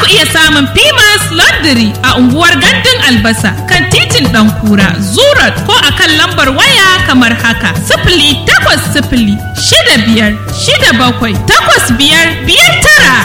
ku iya samun Pimas Laundry a unguwar Gandun Albasa kan titin Ɗankura, Zurat ko a kan lambar waya kamar haka. Sifili takwas sifili shida biyar shida bakwai takwas biyar biyar tara.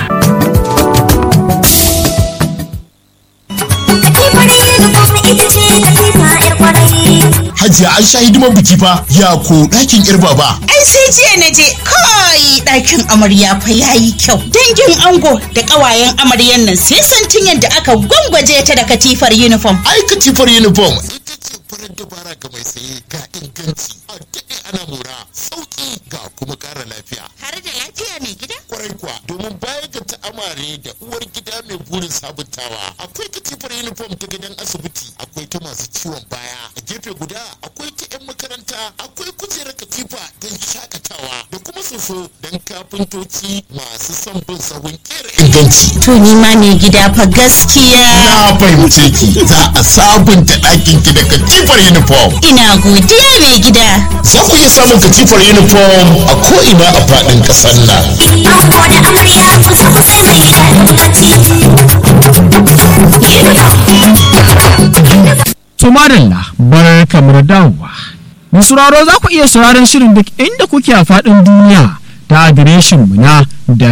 Hajiya an sha hidimar biki fa ya ko ɗakin yar baba. Ai sai jiya na je kai ɗakin amarya fa yayi kyau. Dangin ango da ƙawayen amaryan nan sai santin yadda aka gwangwaje ta da katifar uniform. Ai katifar uniform. Ita ce farar dabara ga mai saye ga inganci a daɗe ana mora sauƙi ga kuma ƙara lafiya. Har da lafiya mai gida? Kwarai kuwa domin baya ga ta'amare da uwar gida mai burin sabuntawa akwai katifar uniform ta gidan asibiti akwai ta masu ciwon baya a gefe guda akwai ta 'yan makaranta akwai kujerar katifa don shakatawa da kuma soso don kafintoci masu son bin sahun kera inganci. To ni ma mai gida fa gaskiya. Na fahimce ki za a sabunta ɗakin ki da katifar uniform. Ina godiya mai gida. Za ku iya samun katifar uniform a ko'ina a faɗin ƙasar nan. Ango da amarya kusa kusa mai To madalla bar kamar dawowa. Mai sauraro za ku iya sauraron shirin duk inda kuke a faɗin duniya ta adireshin mu na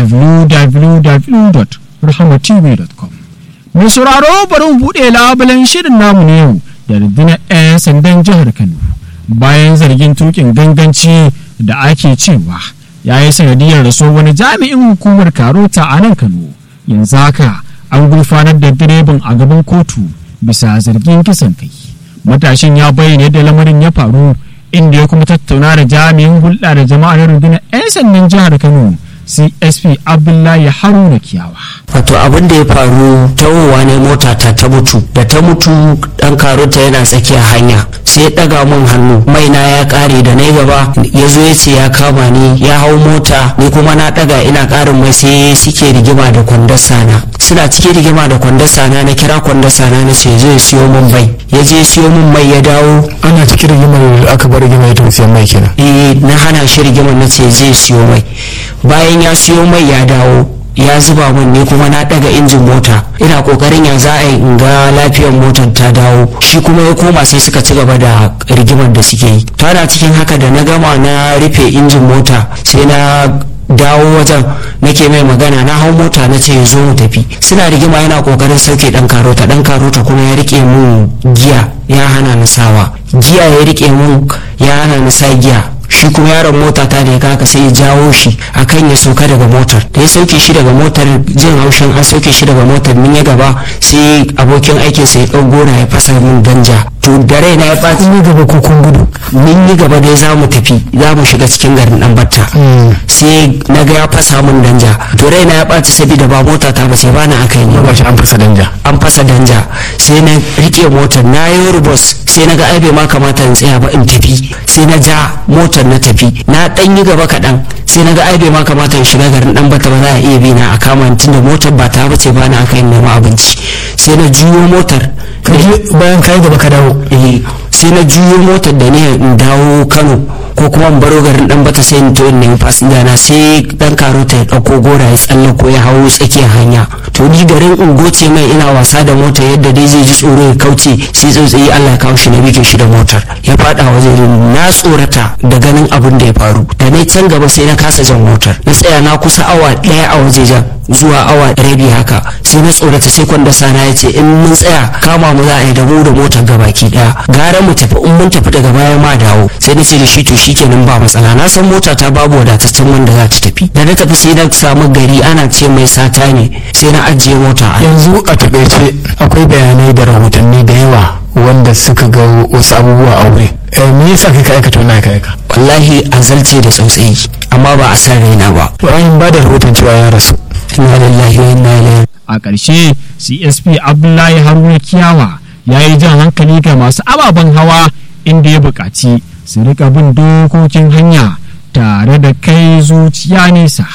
www.rahamatv.com. Mai sauraro bari mu buɗe labulen shirin namu ne yau da rundunar 'yan sandan jihar Kano bayan zargin tukin ganganci da ake cewa ya yi sanadiyar raso wani jami'in hukumar karota a nan Kano. Yanzu haka an gurfanar da direban a gaban kotu bisa zargin kisan kai. Matashin ya bayyana yadda lamarin ya faru inda ya kuma tattauna da jami'in hulɗa da jama'a na rundunar 'yan sandan jihar Kano CSP Abdullahi Haruna Kiyawa. wato abin da ya faru tawowa ne mota ta ta mutu da ta mutu dan karota yana tsakiyar hanya sai ya daga mun hannu mai na ya kare da na gaba ya zo ya ce ya kama ni ya hau mota ni kuma na daga ina karin mai sai suke rigima da kwandasa na suna cikin rigima da kwandasa na na kira kwandasa na na ce zai siyo mun mai ya je siyo mun mai ya dawo ana cikin rigimar da aka bar rigima ya tafi siyan mai kenan eh na hana shi rigimar na ce zai siyo mai bayan ya siyo mai ya dawo ya zuba min ne kuma na daga injin mota ina kokarin ya za a yi in ga lafiyar motar ta dawo shi kuma ya koma sai suka ci gaba da rigimar da suke yi tana cikin haka da na gama na rufe injin mota sai na dawo wajen nake mai magana na hau mota na ce ya zo mu tafi suna rigima yana kokarin sauke dan karota dan karota kuma ya rike mun giya ya hana ni sawa giya ya rike mun ya hana ni sa giya shi kuma yaron mota ta da ya kaka sai ya jawo shi akan ya sauka daga motar da ya sauke shi daga motar jin haushin an sauke shi daga motar min ya gaba sai abokin aikin sa ya ɗau gona ya fasa min danja to da raina ya ɓaci kun yi gaba ko kun gudu min yi gaba dai za mu tafi za mu shiga cikin garin dan batta sai na ga ya fasa min danja to raina ya ɓaci saboda ba mota ta ba sai bana aka yi ba shi an fasa danja an fasa danja sai na rike motar na yi rubos sai na ga ai bai ma kamata in tsaya ba in tafi sai na ja motar na tafi na dan yi gaba kaɗan sai na ga ai bai ma kamata in shiga garin dan bata ba za a iya bi na a kama ni tunda motar ba ta bace ba na aka yi nema abinci sai na juyo motar ka je bayan ka yi gaba ka dawo eh sai na juyo motar da ne in dawo kano ko kuma in baro garin dan bata sai in to in nemi fasinja na sai dan karota ya dauko gora ya tsalle ko ya hawo tsakiyar hanya to ni garin in goce mai ina wasa da motar yadda dai zai ji tsoro ya kauce sai tsautsayi Allah ya kawo shi na bige shi da motar ya fada waje na tsorata da ganin abin da ya faru da na can gaba sai na kasa jan motar na tsaya na kusa awa daya a waje jan zuwa awa rabi haka sai na tsorata sai kwanda sana ya ce in mun tsaya kama mu za a yi da mu da motar gabaki daya gara mu tafi in mun tafi daga baya ma dawo sai na ce da shi to shikenan ba matsala na san mota ta babu wadataccen wanda za ta tafi da na tafi sai na samu gari ana ce mai sata ne sai na ajiye mota a yanzu a takaice akwai bayanai da rahotanni da yawa wanda suka ga wasu abubuwa a wuri Eh, me yasa kai ka aikata wannan ka aika wallahi azalce da tsautsayi amma ba a san raina ba bayan ba da rahoton cewa ya rasu inna lillahi wa inna ilaihi a ƙarshe csp abdullahi haruna kiyawa ya yi jan hankali ga masu ababen hawa inda ya buƙaci su rika bin dokokin hanya tare da kai zuciya nesa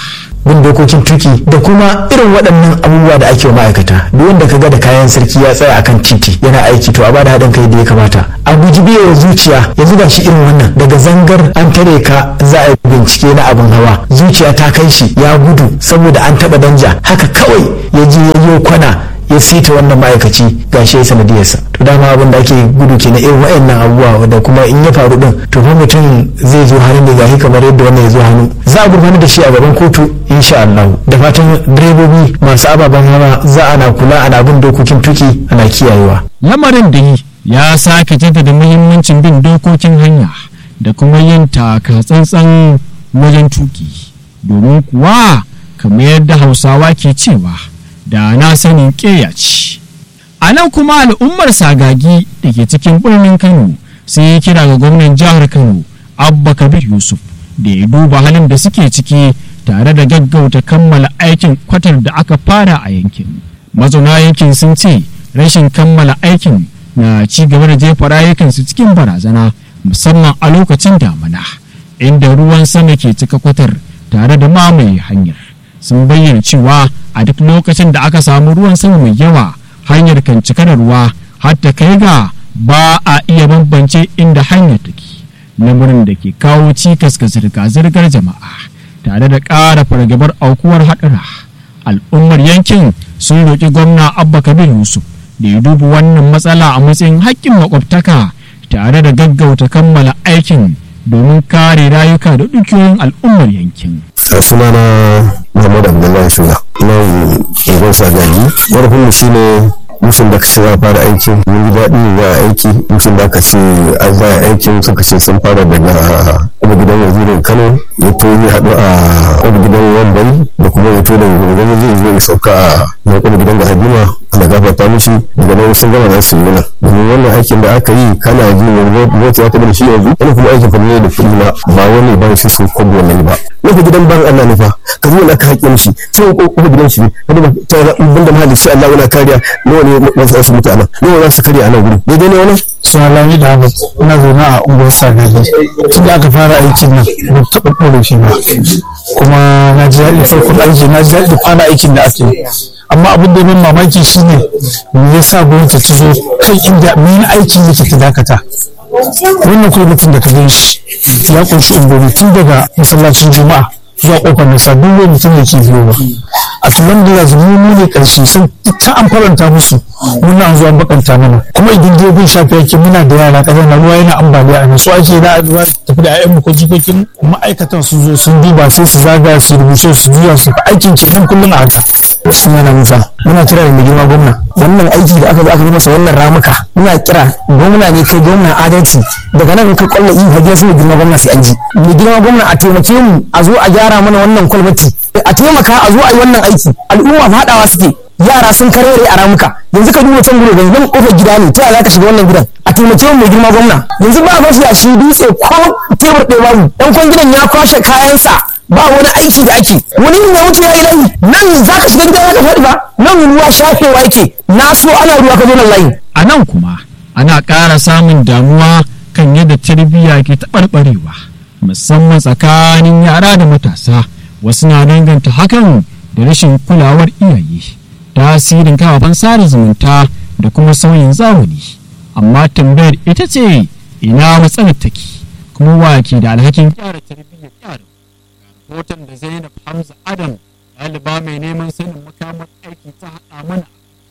bin dokokin tuki da kuma irin waɗannan abubuwa da ake wa ma'aikata duk wanda ka ga da kayan sarki ya tsaya akan titi yana aiki to a bada haɗin kai da ya kamata a guji biyewa zuciya yanzu ga shi irin wannan daga zangar an tare ka za a yi bincike na abin hawa zuciya ta kai shi ya gudu saboda an taɓa danja haka kawai ya je ya yi kwana ya sita wannan ma'aikaci gashi ya sanadiyarsa to dama abin da ake gudu ke na irin wayannan abubuwa da kuma in ya faru din to fa mutum zai zo hannun da gashi kamar yadda wannan ya zo hannu za a gurfanar da shi a gaban kotu insha Allah da fatan direbobi masu ababen hawa za ana kula ana bin dokokin tuki ana kiyayewa lamarin da yi ya sake jaddada muhimmancin bin dokokin hanya da kuma yin taka tsantsan wajen tuki domin kuwa kamar yadda hausawa ke cewa da na sanin ƙeya ce a nan kuma al'ummar sagagi da ke cikin birnin kano sai ya kira ga gwamnan jihar kano abba kabir yusuf da ya duba halin da suke ciki tare da gaggauta kammala aikin kwatar da aka fara a yankin mazauna yankin sun ce rashin kammala aikin na ci gaba da jefa rayukansu cikin barazana musamman a lokacin damana inda ruwan sama ke cika kwatar tare da mamaye hanyar sun bayyana cewa a duk lokacin da aka samu ruwan sama mai yawa hanyar kan cika da ruwa har ta kai ga ba a iya bambance inda hanyar take lamarin da ke kawo cikas ga zirga-zirgar jama'a tare da ƙara fargabar aukuwar haɗura al'ummar yankin sun roƙi gwamna abba kabir yusuf da ya duba wannan matsala a matsayin haƙƙin makwabtaka tare da gaggauta kammala aikin domin kare rayuka da dukiyoyin al'ummar yankin sunana Muhammad Abdullahi Sula nan unguwar Sagagi ƙarfinmu shi ne mutum da ka ce za fara aikin mun ji daɗi za a aiki mutum da ka ce an za a aikin suka ce sun fara daga kuma gidan wazirin Kano ya to ya haɗu a kuma gidan Wambai da kuma ya to da wani zai zo ya sauka a na kuma gidan ga Hadima da gafarta mishi daga nan sun gama za su yi nan domin wannan aikin da aka yi kana ji mota ya taɓa da shi yanzu wani kuma aikin fa ne da kuɗi na ba wani ba shi sun kwabo wannan ba nufa gidan ban Allah ne fa ka zo na ka haƙe mishi sai ko kuma gidan shi kada ba ta banda mahalli shi Allah wala kariya nawa ne wasu su mutu anan nawa za su karya anan gurin daidai ne wannan sunalami da abu ina zaune a unguwar sagagi tun da aka fara aikin nan ba taɓa ɗore shi ba kuma na ji daɗi farkon aiki na ji daɗi fara aikin da ake amma abin da min mamaki shine me yasa gwamnati ta zo kan inda min aikin yake ta dakata wannan kwamitin da ka gan shi ya kunshi ungomi tun daga masallacin juma'a zuwa kofar nisa duk wani mutum da ke biyo ba a tunan da yanzu mu ne karshe sun ta an faranta musu muna an zo an bakanta mana kuma idan dai bin shafi yake muna da yara ƙasar na ruwa yana ambaliya a nan so ake na ruwa tafi da ayyanmu ko jikokin ma'aikatan sun zo sun duba sai su zaga su rubuce su juya su aikin ke nan kullum a haka suna na musa muna kira da mai girma gwamna wannan aiki da aka zo aka yi masa wannan ramuka muna kira gwamna ne kai gwamna adalci daga nan kai kwallo yi hajiyar su mai girma gwamna sai an ji mai girma gwamna a taimake mu a zo a gyara mana wannan kwalbati a taimaka a zo a yi wannan aiki al'umma faɗawa suke yara sun karere a ramuka yanzu ka duba can gudu nan kofar gida ne ta yaya za ka shiga wannan gidan a taimake mu mai girma gwamna yanzu ba mafi a shi dutse ko tebur ɗaya babu ɗan kwan gidan ya kwashe kayansa ba wani aiki da ake wani ne ya wuce ya yi layi nan za ka shiga gida za ka faɗi ba nan ruwa shafewa yake na so ana ruwa ka zo nan layi. a nan kuma ana ƙara samun damuwa kan yadda tarbiyya ke taɓarɓarewa musamman tsakanin yara da matasa wasu na danganta hakan da rashin kulawar iyaye tasirin kafafen sada zumunta da kuma sauyin zamani amma tambayar ita ce ina matsalar take kuma wa ke da alhakin gyara tarbiyyar yara rahoton da zainab hamza adam ɗaliba mai neman sanin makamar aiki ta haɗa mana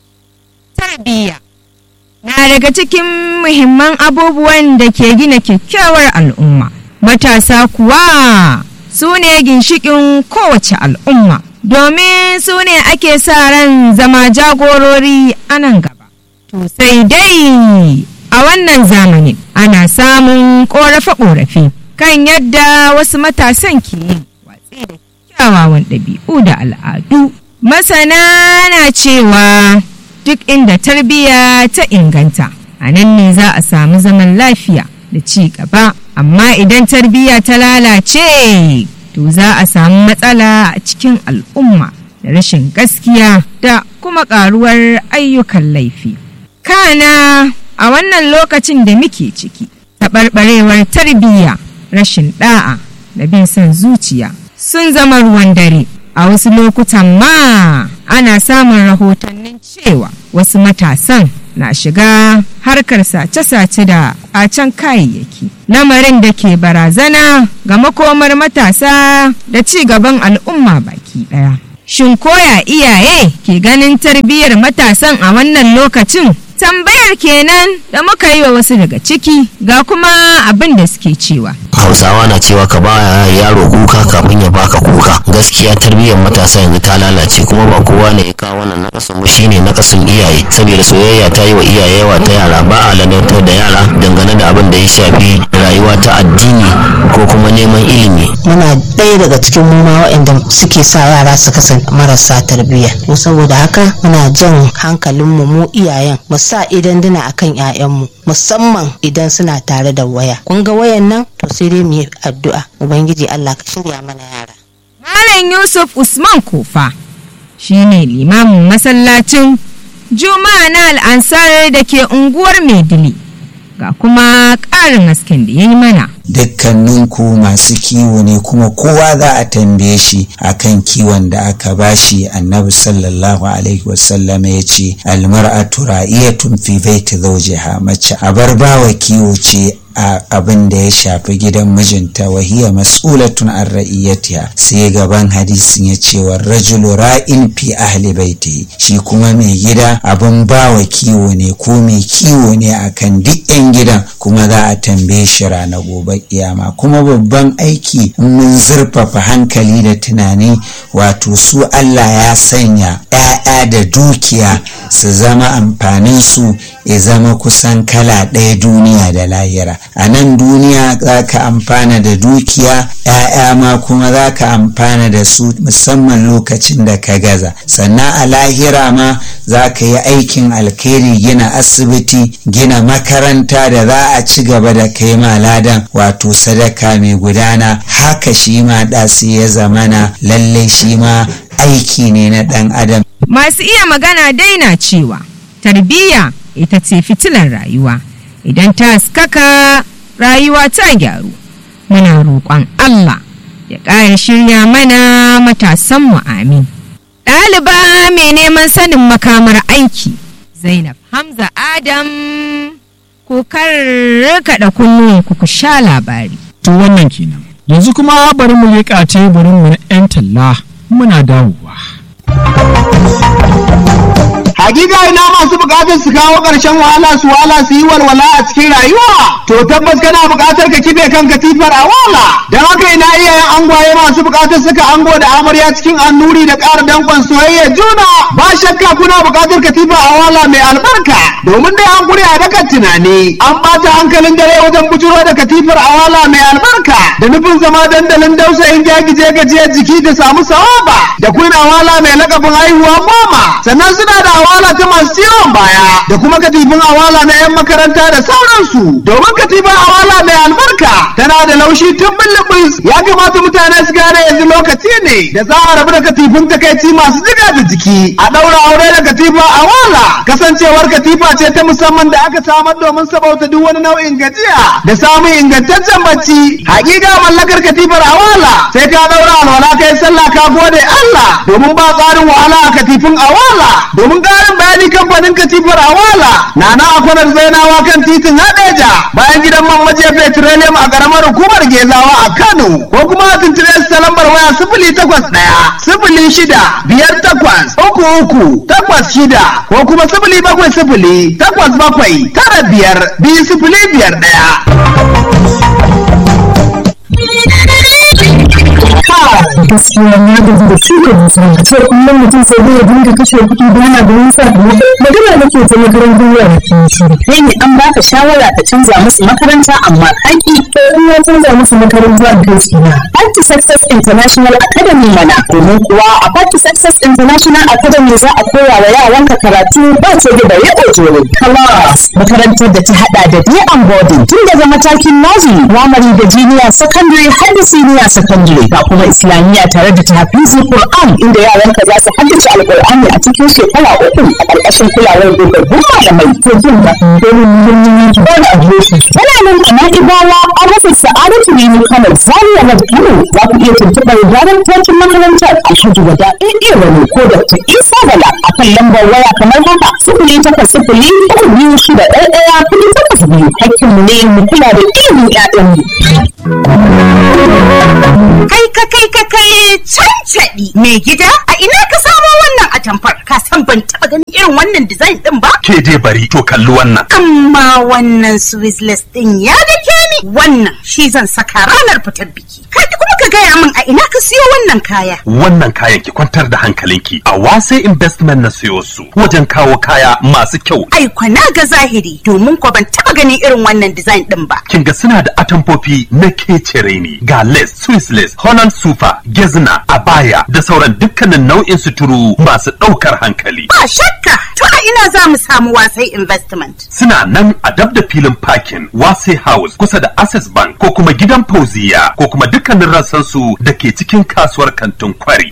tarbiyya na daga cikin muhimman abubuwan da ke gina kyakkyawar al'umma matasa kuwa su ne ginshikin kowace al'umma domin su ne ake sa ran zama jagorori a nan gaba to sai dai a wannan zamanin ana samun ƙorafe-ƙorafe kan yadda wasu matasan ke yin watsi da kyawawan ɗabi'u da al'adu masana na cewa duk inda tarbiyya ta inganta a nan ne za a samu zaman lafiya da ci gaba amma idan tarbiyya ta lalace to za a samu matsala a cikin al'umma da rashin gaskiya da kuma karuwar ayyukan laifi kana a wannan lokacin da muke ciki taɓarɓarewar tarbiyya rashin ɗa'a da bin son zuciya sun zama ruwan dare a wasu lokutan ma ana samun rahotannin cewa wasu matasan na shiga harkar sace-sace da ƙacen kayayyaki lamarin da ke barazana ga makomar matasa da ci gaban al'umma baki ɗaya shin koya iyaye ke ganin tarbiyyar matasan a wannan lokacin tambayar kenan da muka yi wa wasu daga ciki ga kuma abin da suke cewa hausawa na cewa ka ba yaro kuka kafin ya baka kuka gaskiya tarbiyyar matasa yanzu ta lalace kuma ba kowa ne ya kawo wannan nakasin mu shine nakasin iyaye saboda soyayya ta yi wa iyaye yawa ta yara ba a ladatar da yara dangane da abin da ya shafi rayuwa ta addini ko kuma neman ilimi muna ɗaya daga cikin mu ma waɗanda suke sa yara su kasance marasa tarbiyya to saboda haka muna jan hankalinmu mu iyayen mu sa idan dina akan 'ya'yanmu musamman idan suna tare da waya kun ga wayan nan to sai dai mu yi addu'a ubangiji Allah ka shirya mana yara Malam Yusuf Usman Kofa shine limamin masallacin Juma'a na al'ansar da ke unguwar Maidili ga kuma ƙarin hasken da ya yi mana. dukkaninku masu kiwo ne kuma kowa za a tambaye shi akan kiwon da aka bashi annabi sallallahu alaihi wasallam ya ce almar'atu ra'iyatun fi baiti zawjiha mace abar bawa kiwo ce a abin da ya shafi gidan mijinta wahiya mas'ulatun an ra'iyatiha sai gaban hadisin ya ce wa rajulu ra'in fi ahli baiti shi kuma mai gida abin bawa kiwo ne ko mai kiwo ne akan duk yan gidan kuma za a tambaye shi rana gobe kiyama kuma babban aiki in mun zurfafa hankali da tunani wato su Allah ya sanya ‘ya'ya da dukiya su zama amfanin su ya zama kusan kala ɗaya duniya da lahira a nan duniya za ka amfana da dukiya ‘ya'ya ma kuma za ka amfana da su musamman lokacin da ka gaza sannan a lahira ma za ka yi aikin alkhairi gina asibiti gina makaranta da za a ci gaba da kai maladan wato sadaka mai gudana haka shi ma ɗasi ya zamana lallai shi ma aiki ne na ɗan adam Masu iya magana daina cewa tarbiyya ita ce fitilar rayuwa idan ta haskaka rayuwa ta gyaru muna roƙon Allah ya ƙara shirya mana matasanmu amin. Ɗaliba mai neman sanin makamar aiki Zainab Hamza Adam ku karkaɗa kunnuwanku ku sha labari. To wannan kenan. Yanzu kuma bari mu leƙa teburin mu na 'yan talla muna dawowa. Hakika ina masu bukatar su kawo ƙarshen wahala su wala su yi walwala a cikin rayuwa. To tabbas kana bukatar ka kibe kan katifar a wala. Don haka ina iyayen angwaye masu bukatar suka ango da amarya cikin annuri da ƙara dankon soyayya juna. Ba shakka kuna bukatar katifa a wala mai albarka. Domin dai an kure a dakan tunani. An ɓata hankalin dare wajen bujuro da katifar a wala mai albarka. Da nufin zama dandalin dausayin gyagije gajiyar jiki da samu sawaba. Da kuna wala mai lakabin haihuwa goma. Sannan suna da awala ta masu ciwon baya da kuma katifin awala na 'yan makaranta da sauransu domin katifin awala mai albarka tana da laushi tun bulbus ya kamata mutane su gane yanzu lokaci ne da za a rabu da katifin takaici masu jiga da jiki a ɗaura aure da katifa awala kasancewar katifa ce ta musamman da aka samar domin sabauta duk wani nau'in gajiya da samun ingantaccen bacci hakika mallakar katifar awala sai ka ɗaura alwala kai sallah ka gode Allah domin ba tsarin wahala a katifin awala domin ƙarin bayani kamfanin katifar awala na na akwanar zainawa kan titin hadeja bayan gidan man maje petroleum a ƙaramar hukumar gezawa a kano ko kuma a tuntube su ta lambar waya sifili takwas ɗaya sifili shida biyar takwas uku uku takwas shida ko kuma sifili bakwai sifili takwas bakwai tara biyar biyu sifili biyar ɗaya. gaskiya na gaji da shuka dusa ce kullum mutum sai zai dinga kashe kuɗi da yana da nisa magana nake ta makarantar yara ke shiru kai ne an baka shawara ka canza musu makaranta amma kaki to in ya canza musu makaranta a kai shi na Party Success International Academy mana domin kuwa a Party Success International Academy za a koya wa yaranka karatu ba ce da bare ojoro class makarantar da ta hada da day and boarding tun daga matakin nursery primary da junior secondary har da senior secondary ga kuma islamiyya tare da tahfizi Qur'an inda yaranka za su haddace alqur'ani a cikin shekara uku a ƙarƙashin kulawar dogaggun malamai ko jin da domin muhimmin yanki ba da adireshi yana nan a na'ibawa an rufe sa'a Sa'adatu Rimi Kano Zaria na Kano za ku iya tuntuɓar daraktocin makarantar Alhaji Wada Ɗaiɗe Wani ko Dr. Isa Bala a kan lambar waya kamar haka sifili takwas sifili uku biyu shida ɗaya ɗaya kuɗi takwas biyu hakkinmu ne mu kula da ilimin ƴaƴanmu. Kai ka kai ka kai cancaɗi mai gida a ina ka samo wannan atamfar ka san ban taɓa ganin irin wannan design ɗin ba? ke dai bari to kalli wannan Amma wannan Swissless ɗin ya dake ni wannan shi zan saka ranar fitar biki. Kai kuma ka gaya min a ina ka siyo wannan kaya. wannan kayan ki kwantar da hankalinki a wase investment na siyo su wajen kawo kaya masu kyau Ai kwana ga zahiri domin ko ban taɓa ganin irin wannan design ɗin ba. kin ga suna da atamfofi na kecere ne ga lace swiss lace holland super gezna abaya da sauran dukkanin nau'in suturu masu ɗaukar hankali Ba shakka to a ina za mu samu wasai investment. suna nan a dab da filin parking wase house kusa da access bank ko kuma gidan fauziya ko kuma dukkanin rassansu da ke cikin kasuwar kantin kwari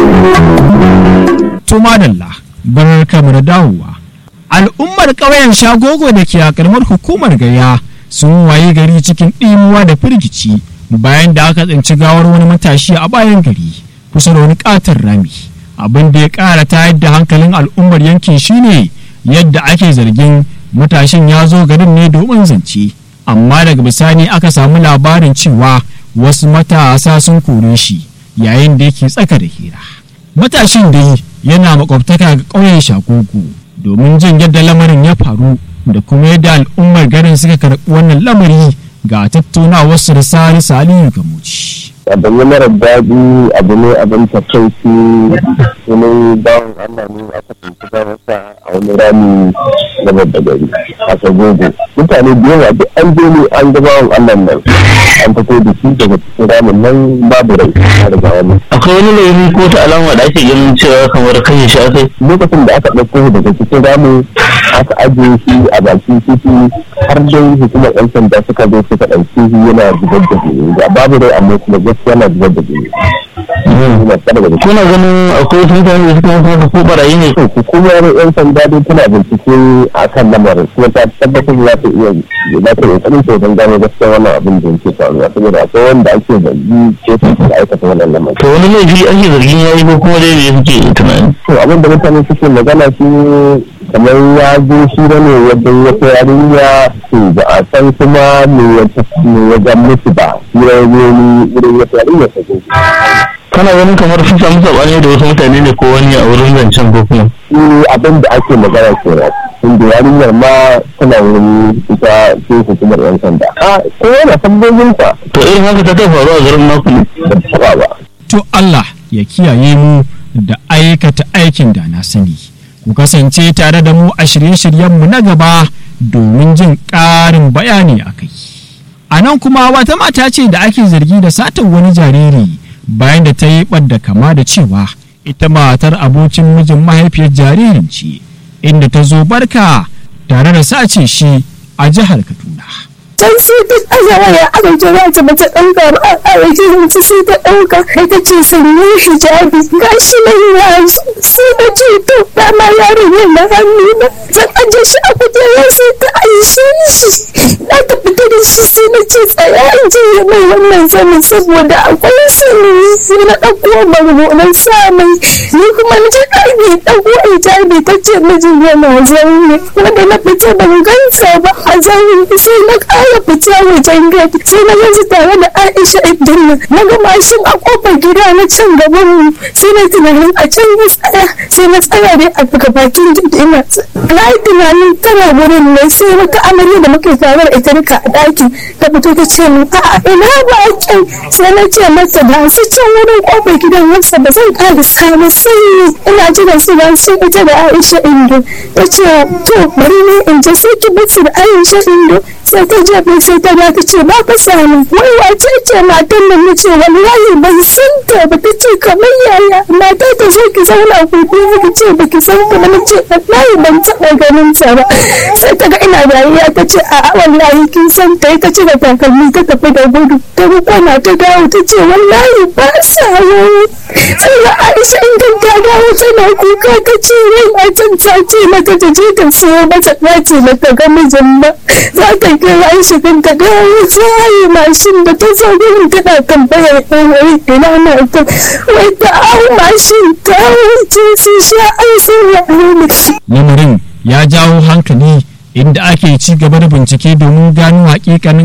to madalla barka mu da dawowa al'ummar ƙauyen shagogo da ke a ƙaramar hukumar gaya sun waye gari cikin ɗimuwa da firgici bayan da aka tsinci gawar wani matashi a bayan gari kusa da wani ƙaton rami abin da ya ƙara tayar da hankalin al'ummar yankin shine yadda ake zargin matashin ya zo garin ne domin zance amma daga bisani aka samu labarin cewa wasu matasa sun kore shi yayin da yake tsaka da hira matashin dai yana makwabtaka ga ƙauyen shagogo domin jin yadda lamarin ya faru da kuma yadda al'ummar garin suka karɓi wannan lamari ga tattaunawarsu da sani salihu gamuci abu ne mara daɗi abu ne abin takaici wani bawan Allah ne aka tuntu masa a wani rami na babba gari a sagogo mutane da yawa duk an je ne an ga bawan Allah nan an fito da shi daga cikin ramin nan babu rai a daga wani akwai wani laifi ko ta alama da ake ganin cewa kamar kashe shi akai lokacin da aka ɗauko shi daga cikin ramin aka ajiye shi a bakin titi har dai hukumar yan sanda suka zo suka ɗauke shi yana zubar da jini ga babu rai amma kuma gaskiya yana zubar da jini kuna ganin akwai wasu mutane da suka masa ko barayi ne hukumar yan sanda dai tana bincike a kan lamarin kuma ta tabbatar za ta iya za ta iya tsanin ta wajen gano gaskiya wannan abin da yake faruwa saboda akwai wanda ake zargi ko su da aikata wannan lamarin to wani laifi ake zargin ya yi ko kuma dai me suke tunani to abin da mutane suke magana shi kamar ya zo shi ne wajen wata yarinya to ba a san kuma me ya me ya ga musu ba shi ya zo ni wurin wata yarinya ta zo kana ganin kamar sun samu sabani da wasu mutane ne ko wani a wurin zancen ko kuma shi abin da ake magana kenan inda yarinyar ma tana wurin ita ce hukumar yan sanda a ko yana tambobin sa to irin haka ta kai faruwa a garin naku ne da ta ba to Allah ya kiyaye mu da aikata aikin da na sani ku kasance tare da mu a shirye-shiryenmu na gaba domin jin ƙarin bayani a kai a nan kuma wata mata ce da ake zargi da satan wani jariri bayan da ta yi ɓadda kama da cewa ita matar abokin mijin mahaifiyar jaririn ce inda ta zo barka tare da sace shi a jihar kaduna can sai ta ɗaga waya aka kira ta bata ɗauka ba a rikin ta sai ta ɗauka kai ta ce sanye hijabi ga shi nan ya sai na ce to dama yaron yin na hannu na zan aje shi a kujerar sai ta aishe shi na ta fita da shi sai na ce tsaya in je ya mai wannan zanin saboda akwai sani sai na ɗauko bargo na sa mai ni kuma na ji ɗaki ɗauko hijabi ta ce mijin yana zaune wanda na fita ban gansa ba a zaune sai na ƙara ya fita wajen gadi sai na yanzu tare da Aisha Ibrahim na ga mashin a kofar gida na can gaban mu sai na tunanin a can ya tsaya sai na tsaya dai a daga bakin gidi ina na yi tunanin tana wurin ne sai wata amarya da muke tare da ita duka a ɗakin ta fito ta ce min a'a ina bakin sai na ce mata ba su can wurin kofar gidan wasa ba zan ƙara samu sanyi ina jiran su ba sai ita da Aisha Indo ta ce to bari ne in je sai ki basu da Aisha Indo sai ta je bai sai ta ba ta ce ba ka sani wai wace ce matan nan nace wallahi ban san ta ba ta ce kamar yaya mata ta zo ki zauna ku biyu ki ce baki san ta ba na ce wallahi ban taɓa ganin ta ba sai ta ga ina dariya ta ce a wallahi kin san ta ta ce da takalmi ta tafi da gudu ta kwana ta dawo ta ce wallahi ba sa yi sai ga Aisha in ta dawo tana kuka ta ce wai matan ta ce mata ta je ta siyo mata ɗaci na ta ga mijin ba za ta kira Aisha kan ta dawo ta yi mashin da ta zo gurin tana tambayar ɗan wai ina na ta wai ta hau mashin ta wuce su sha ai sun yi lamarin ya jawo hankali inda ake ci gaba da bincike domin gano hakikanin